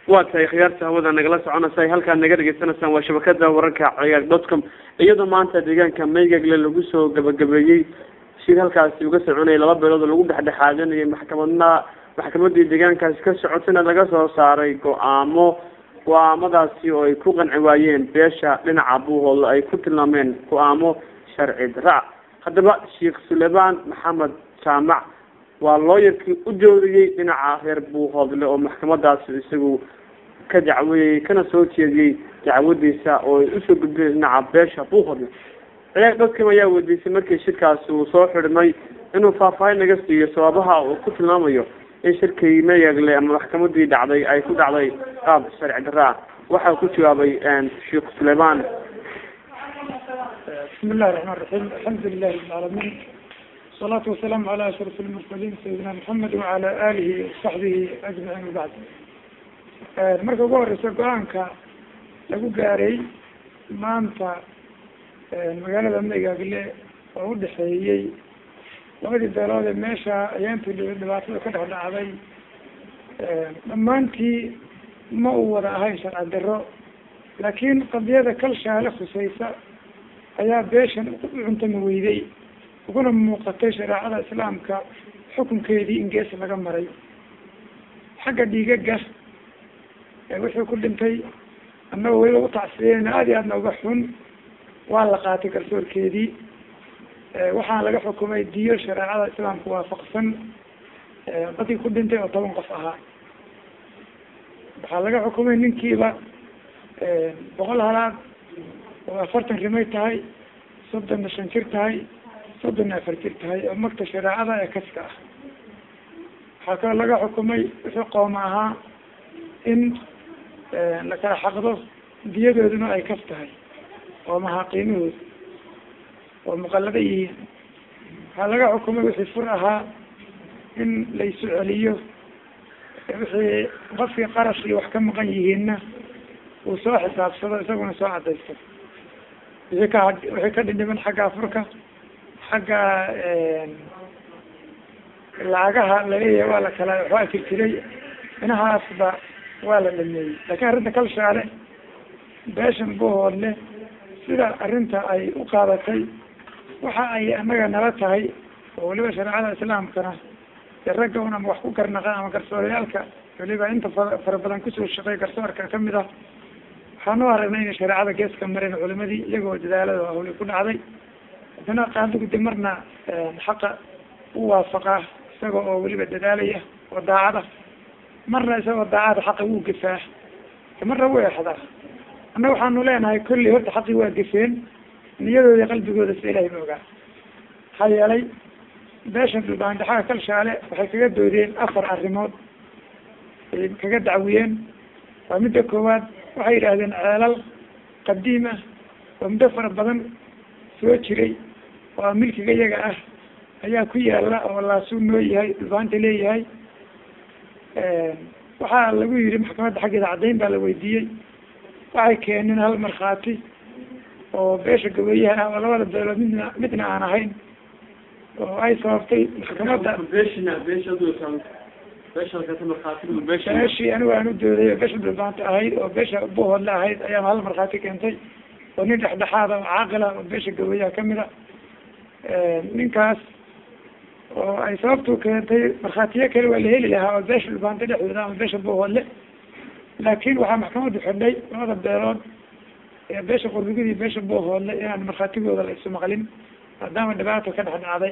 waa tahay khiyaarta hawada nagala soconaysa halkaad naga dhegeysanaysaan waa shabakada wararka ciyaar dotcom iyadoo maanta deegaanka maygagle lagu soo gabagabeeyey shir halkaasi uga soconayay laba beelood oo lagu dhexdhexaadanayay maxkamadna maxkamadii deegaankaasi ka socotayna laga soo saaray go-aamo go-aamadaasi oo ay ku qanci waayeen beesha dhinaca buuhoodle ay ku tilmaameen go-aamo sharci daraac haddaba sheekh suleymaan maxamed jaamac waa looyarkii u jooriyey dhinaca reer buuhoodle oo maxkamadaasi isagu ka dacweeyey kana soo jeediyey dacwadiisa oo ay usoo gudbiyeen dhinaca beesha buuhoodle ciyaar dadkam ayaa weydiisay markii shirkaasi uu soo xidhmay inuu faahfaahin naga siiyo sababaha uu ku tilmaamayo in shirkii mayagle ama maxkamadii dhacday ay ku dhacday qaab sharci darra ah waxaa ku jawaabay sheekh suleymaan بسم الله الرحمن الرحيم الحمد لله رب العالمين والصلاة والسلام على أشرف المرسلين سيدنا محمد وعلى آله وصحبه أجمعين وبعد marka ugu horeysa go-aanka lagu gaaray maanta magaalada maygagle oo udhexeeyey labadii beelood ee meesha ayaantii dhibaatada ka dhex dhacday dhammaantii ma uu wada ahayn sharci daro laakiin qadiyada kalshaale khuseysa ayaa beeshan u cuntami weyday uguna muuqatay shareecada islaamka xukunkeedii in gees laga maray xagga dhiigaga wixii ku dhintay annagoo weliba utacsiyeyna aada iyo aadna uga xun waa la qaatay garsoorkeedii waxaana laga xukumay diyo shareecada islaamka waafaqsan dadkii ku dhintay oo toban qof ahaa waxaa laga xukumay ninkiiba boqol halaad oo afartan rimay tahay soddonna shan jir tahay soddonna afar jir tahay oo magta shareecada ee kaska ah waxaa kaloo laga xukumay wixii qooma ahaa in la kala xaqdo diyadooduna ay kas tahay qoomaha qiimahooda oo muqallada yihiin waxaa laga xukumay wixii fur ahaa in laysu celiyo wixii qofkii qarash iyo wax ka maqan yihiinna uu soo xisaabsado isaguna soo cadaysto wixii ka wixii ka dhindhiman xagga afurka xagga lacagaha laleeyahay waa la kala waxbaa jir jiray inahaasba waa la dhameeyey laakiin arrinta kalshaale beeshan buhoodle sida arrinta ay u qaadatay waxa ay annaga nala tahay oo weliba shareecada islaamkana dee ragga un ama wax ku garnaqa ama garsooryaalka weliba inta fa fara badan kusoo shaqeey garsoorka kamid ah waxaan u aragnay inay shareecada geeska mareen culimadii iyagoo dadaalada hawli ku dhacday haddana qaadugudi marna xaqa u waafaqaa isaga oo weliba dadaalaya oo daacada marna isagoo daacada xaqa wuu gefaa marna wuu exdaa annaga waxaanu leenahay kolley horta xaqii waa gefeen niyadooda qalbigooda si ilahay ma ogaa maxaa yeelay beeshan dhulbaandhaxaga kalshaale waxay kaga doodeen afar arrimood ay kaga dacwiyeen waa midda koowaad waxay yidhaahdeen ceelal qadiim ah oo muddo fara badan soo jiray oo milkiga iyaga ah ayaa ku yaala oo laasuu noo yahay dhulbaanta leeyahay waxaa lagu yihi maxkamadda xaggeeda caddayn baa la weydiiyey waxay keeneen hal markhaati oo beesha gaweeyaha ah oo labada beelood midna midna aan ahayn oo ay sababtay maxkamadda beeshii anigu aan u dooday oo beesha dhulbaanta ahayd oo beesha buhoodle ahayd ayaa hal markhaati keentay oo nin dhexdhexaada oo caaqila oo beesha gaweeyaha kamid a ninkaas oo ay sababtu keentay markhaatiyo kale waa la heli lahaa oo beesha dhulbaanta dhexdooda ama beesha buhoodle laakin waxaa maxkamaddu xidhay labada beelood ee beesha qurdigida iyo beesha buhoodle inaan markhaatigooda la isu maqlin maadaama dhibaato ka dhex dhacday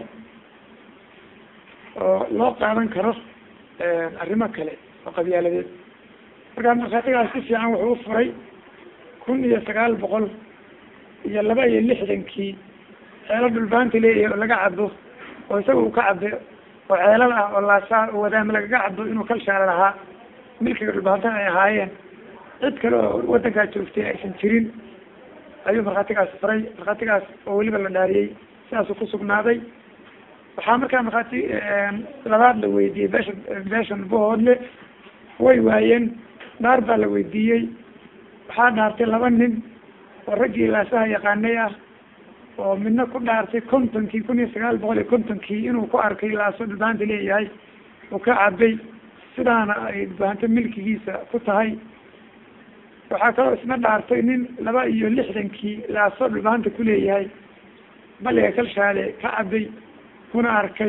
oo loo qaadan karo arrimo kale oo qabyaaladeed markaa markhaatigaas si fiican wuxuu u furay kun iyo sagaal boqol iyo laba iyo lixdankii ceelo dhulbaanta leeyahay oo laga cabo oo isaga uu ka cabe oo ceelal ah oo laasaa oo wadaama lagaga cabo inuu kalshaala lahaa milkiga dhulbaantana ay ahaayeen cid kale oo wadankaa joogtay aysan jirin ayuu markhaatigaas furay markhaatigaas oo weliba la dhaariyey sidaasuu ku sugnaaday waxaa markaa markhaati labaad la weydiiyey beesha beeshan buhoodle way waayeen dhaar baa la weydiiyey waxaa dhaartay laba nin oo raggii laasaha yaqaanay ah oo midna ku dhaartay kontonkii kun iyo sagaal boqol iyo kontonkii inuu ku arkay laaso dhulbaanta leeyahay uu ka cabay sidaana ay dhulbahanto milkigiisa ku tahay waxaa kaloo isna dhaartay nin laba iyo lixdankii laasoo dhulbahanta kuleeyahay baliga kalshaale ka cabay kuna arkay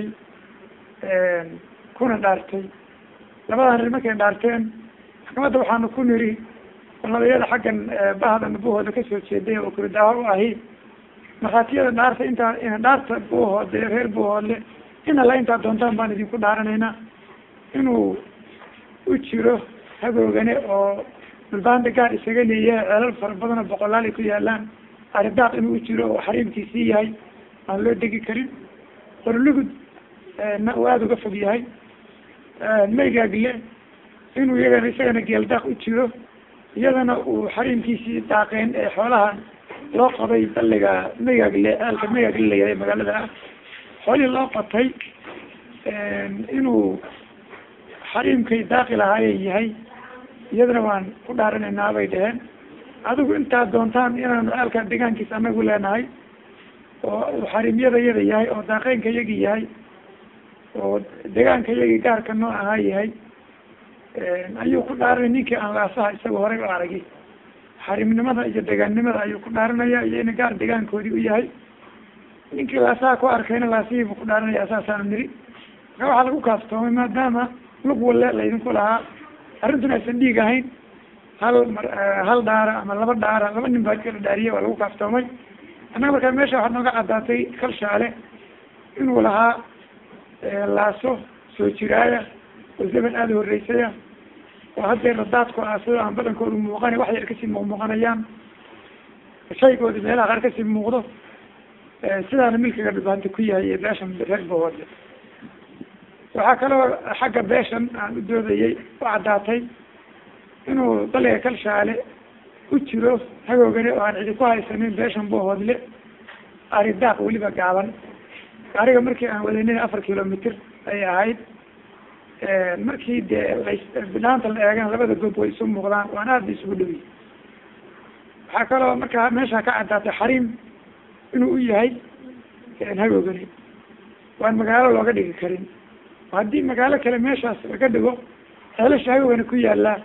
kuna dhaartay labadan rir markay dhaarteen maxkamadda waxaanu ku niri nabiyada xaggan bahda nabahooda kasoo jeeday oo kuridaaho u ahi markhaatiyada dhaarta intaa dhaarta buuhoode reer buuhoodle in alla intaa doontaan baan idinku dhaaranaynaa inuu u jiro hagoogane oo dhulbaanta gaar isaga leeyahay ceelal fara badan oo boqolaal ay ku yaalaan aridaaq inuu u jiro oo xariimkiisii yahay aan loo degi karin qorlugud na uu aada uga fog yahay maygaagle inuu iyagana isagana geeldaaq u jiro iyadana uu xariimkiisii daaqeen ee xoolaha loo qabay balliga maygaagle ceelka maygaagle layahay magaalada ah xoolihii loo qatay inuu xariimkay daaqi lahaaye yahay iyadana waan ku dhaaranaynaa bay dheheen adigu intaad doontaan inaanu ceelka deegaankiisa anagu leenahay oo uu xariimyada yada yahay oo daaqeynka yagi yahay oo deegaanka yagi gaarka noo ahaa yahay ayuu ku dhaaranay ninkii aan laasaha isaga horey u aragi xariimnimada iyo deegaannimada ayuu ku dhaaranaya iyo ina gaar deegaankoodii u yahay ninkii laasaha ku arkayna laasihii buu ku dhaaranaya saasaanu niri marka waxaa lagu kaaftoomay maadaama lug walle laydinku lahaa arrintuna aysan dhiig ahayn hal mar hal dhaara ama laba dhaara laba nin baa kala dhaariye waa lagu kaaftoomay annaga markaa meesha waxaa nooga caddaatay kalshaale inuu lahaa laaso soo jiraaya oo zaman aada horeysaya oo haddeer radaadku ah sidoo aan badankoodu muuqana wax yar kasii muuqmuuqanayaan shaygoodi meelaha qaar kasii muuqdo sidaana milkiga dhulbaanta ku yahay iyo beeshan reer bahoodle waxaa kaloo xagga beeshan aan u doodayay u caddaatay inuu daliga kalshaale u jiro hagoogane oo aan cidi ku haysanin beeshan bahoodle ari daaq weliba gaaban ariga markii aan wadanay afar kilomitr ay ahayd markii dee binaanta la eegan labada goob way isu muuqdaan waan aada isugu dhowiy waxaa kaloo markaa meesha ka caddaatay xariim inuu u yahay hagoogane waan magaalo looga dhigi karin haddii magaalo kale meeshaas laga dhigo ceelasha hagoogane ku yaallaa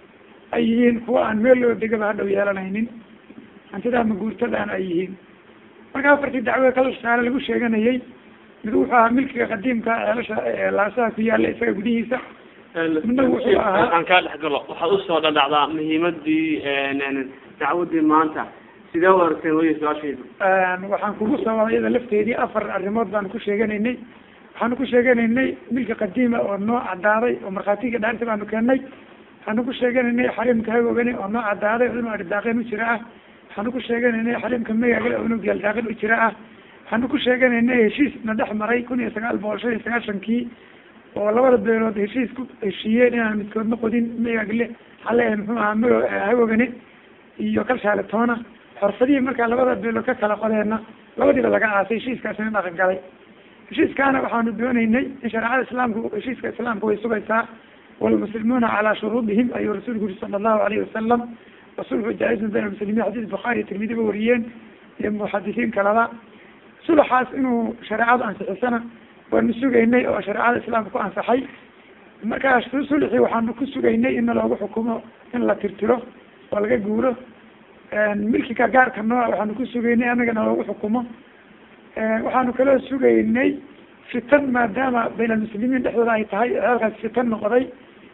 ay yihiin kuwa aan meel loo degaba hadhow yeelanaynin hantidaa maguurtadaana ay yihiin marka afartii dacwada kalshaale lagu sheeganayay mid wuxuu ahaa milkiga qadiimka ceelasha laasaha ku yaala isaga gudihiisa midna wuxuu ahaa aan kaa dhex galo waxaad usoo dhadhacdaa muhiimadii dacwadii maanta sidee u aragteen waya su-aashaydu waxaan kugu sababa iyada lafteedii afar arrimood baanu ku sheeganaynay waxaanu ku sheeganaynay milki qadiima oo noo caddaaday oo markhaatiga dhaarta baanu keennay waxaanu ku sheeganaynay xariimka hagoogane oo noo caddaaday oo inuu aridaaqeen u jira ah waxaanu ku sheeganaynay xariimka magaagale oo inuu geeldaaqin u jira ah waxaanu ku sheeganaynay heshiis na dhex maray kun iyo sagaal boqol shan iyo sagaashankii oo labada beelood heshiis ku heshiiyeen inaan midkoodna qodin magagle hale muxuu ahaa mago hagoogane iyo kalshaale toona xorfadihii markaa labada beelood ka kala qodeena labadiiba laga aasay heshiiskaasina dhaqan galay heshiiskaana waxaanu dooneynay in shareecada islaamku heshiiska islaamka way sugaysaa walmuslimuuna calaa shuruudihim ayuu rasuulku yuri sala allahu alayhi wasalam wasulxu jaa-izun bayna muslimiin xadiis bukhaari iyo tirmidi ba wariyeen iyo muxadisiin kalaba sulaxaas inuu shareecadu ansixisana waanu sugaynay oo shareecada islaamka ku ansaxay markaas sulxii waxaanu ku sugaynay in loogu xukumo in la tirtiro oo laga guuro milkiga gaarka nooca waxaanu ku sugaynay anagana loogu xukumo waxaanu kaloo sugaynay fitan maadaama bayna almuslimiin dhexdooda ay tahay halkaas fitan noqday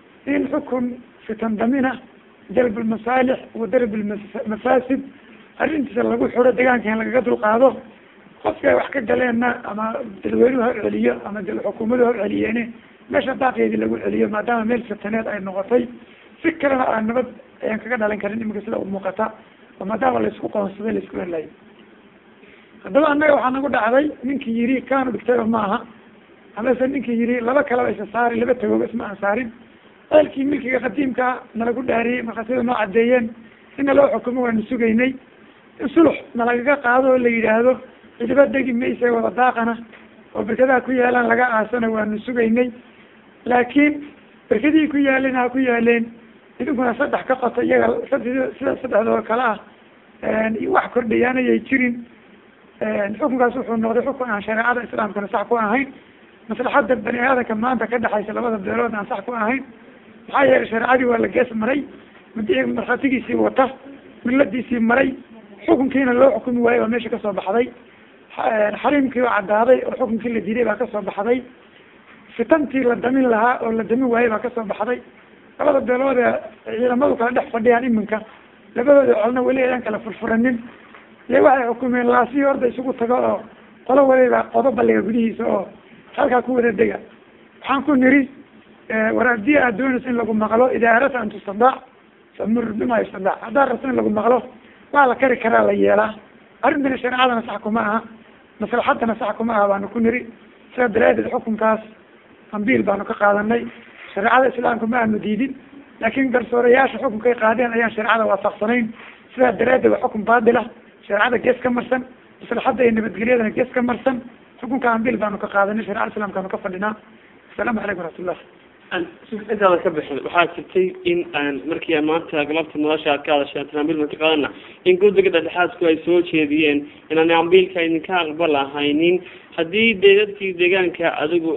in xukun fitan damina jalb almasaalix wa darb almafaasid arrintiisa lagu xuro deegaanka in lagaga dulqaado qofka wax ka galeenna ama dadweynuhu ha celiyo ama xukuumadu ha celiyeene meesha daaqeedii lagu celiyo maadaama meel fitaneed ay noqotay si kalena aan nabad ayaan kaga dhalan karin imika sida u muuqata oo maadaama laisku qoonsaday laisku helayo haddaba annaga waxaa nagu dhacday ninkii yiri kaanu dhigtayba maaha amase ninkii yiri laba kalaba isa saari laba tagooba isma aan saarin ceelkii milkiga qadiimkaa nalagu dhaariyey markhaatiyada noo caddeeyeen ina loo xukumo waanu sugaynay in sulux nalagaga qaado oo la yidhaahdo cidiba degi maysa wada daaqana oo berkadaha ku yaalaan laga aasana waanu sugaynay laakiin berkadihii ku yaaleen ha ku yaaleen idinkuna saddex ka qoto iyaga sida saddexdoo kale ah wax kordhayaanayay jirin xukunkaas wuxuu noqday xukun aan shareecada islaamkana sax ku ahayn maslaxadda bani aadanka maanta ka dhexaysa labada beelood aan sax ku ahayn maxaa yeelay shareecadii waa la gees maray mid markhaatigiisii wata miladiisii maray xukunkiina loo xukumi waayey baa meesha kasoo baxday xariimkii oo caddaaday oo xukunkii la diiday baa kasoo baxday fitantii la damin lahaa oo la damin waayey baa kasoo baxday labada beelood ee ciidamadu kala dhex fadhiyaan iminka labadooda colna weli ayaan kala furfuranin iyo waxay xukumeen laasii orda isugu tago oo qolo waliba qodo balliga gudihiisa oo halkaa ku wada dega waxaan ku niri war haddii aad doonayso in lagu maqlo idaa aradta an tustadaac famur bima yustadaac haddaad rabto in lagu maqlo waa la kari karaa la yeelaa arrintana shareecadana sax kuma aha maslaxadana sax kuma aha baanu ku niri sidaa daraadeed xukunkaas ambiil baanu ka qaadanay shareecada islaamka ma aanu diidin laakin garsoorayaasha xukunkay qaadeen ayaan shareecada waafaqsanayn sidaa daraadeed waa xukun baatila shareecada gees ka marsan maslaxadda iyo nabadgelyadana gees ka marsan xukunka ambiil baanu ka qaadanay sharecada islamkaanu ka fadhinaa asalaamu calaykum waraxmatullah intaada ka bixin waxaa jirtay in aan markii maanta galabta nolosha aad ka hadasheen ambiil baan ka qaadana in guddiga dhexdhexaadku ay soo jeediyeen inaan ambiilka idinka aqbal ahaynin haddii dee dadkii deegaanka adigu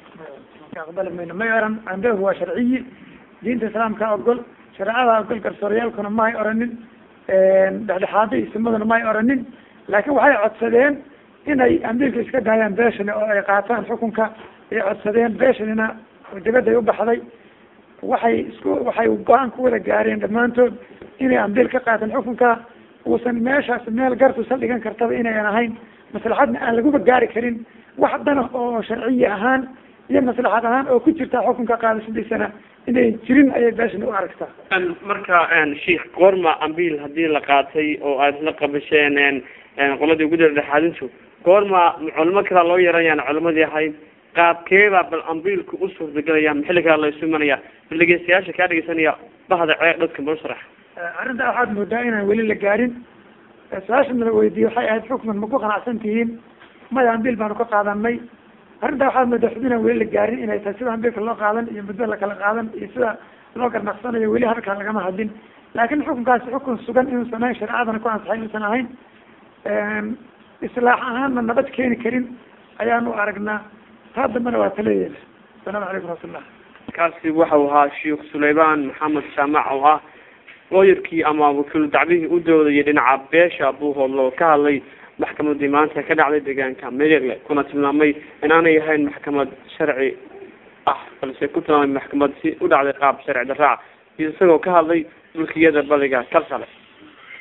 aqbali mayno may oran ambiilku waa sharciyi diinta islaamka ogol shareecada ogol garsooryaalkuna mahay oranin dhexdhexaada isimaduna mahay oranin laakiin waxay codsadeen inay ambiilka iska daayaan beeshani oo ay qaataan xukunka ay codsadeen beeshanina dibadday u baxday waxay isku waxay go-aan ku wada gaareen dhammaantood inay ambiil ka qaataan xukunka uusan meeshaas meel gartu saldhigan kartaba inayan ahayn maslaxadna aan laguba gaari karin wax dana oo sharciyi ahaan iyo maslaxad ahaan oo ku jirta xukunka qaadashadiisana inay jirin ayay beeshani u aragtaa marka sheikh goorma ambiil hadii la qaatay oo aad isla qabasheen qoladii ugu dhexaadintu goorma culimo kalaa loo yeeranayaan culimadii ahayd qaabkeebaa bal ambiilku u suurtagelaya maxilli kala la isu imanaya bal dhegeystayaasha kaa dhegeysanaya bahda ceeg dadka balsharax arrintaa waxaad moodaa inaan weli la gaarin su-aasha nala weydiiyey waxay ahayd xukman ma ku qanacsan tihiin maya ambiil baanu ka qaadanay arrintaa waxaad moodaa xub inaan weli la gaarin inay tahay sida ambiilka loo qaadan iyo muddo lakala qaadan iyo sida loo garnaqsanayo weli halkaa lagama hadlin laakin xukunkaasi xukun sugan inuusan ahayn shareecadana ku ansaxay inuusan ahayn islaax ahaanna nabad keeni karin ayaanu aragnaa taa dambena waa taleeyeena asalaamu calaykum raxmatullah kaasi waxau ahaa sheikh sulaymaan maxamed jaamac oo ah looyarkii ama wakiil dacbihii u doodayay dhinaca beesha buuhoodlo oo ka hadlay maxkamadii maanta ka dhacday deegaanka meregle kuna tilmaamay inaanay ahayn maxkamad sharci ah balse ku tilmaamay maxkamad si u dhacday qaab sharci daraac iyo isagoo ka hadlay mulkiyada badiga kalsale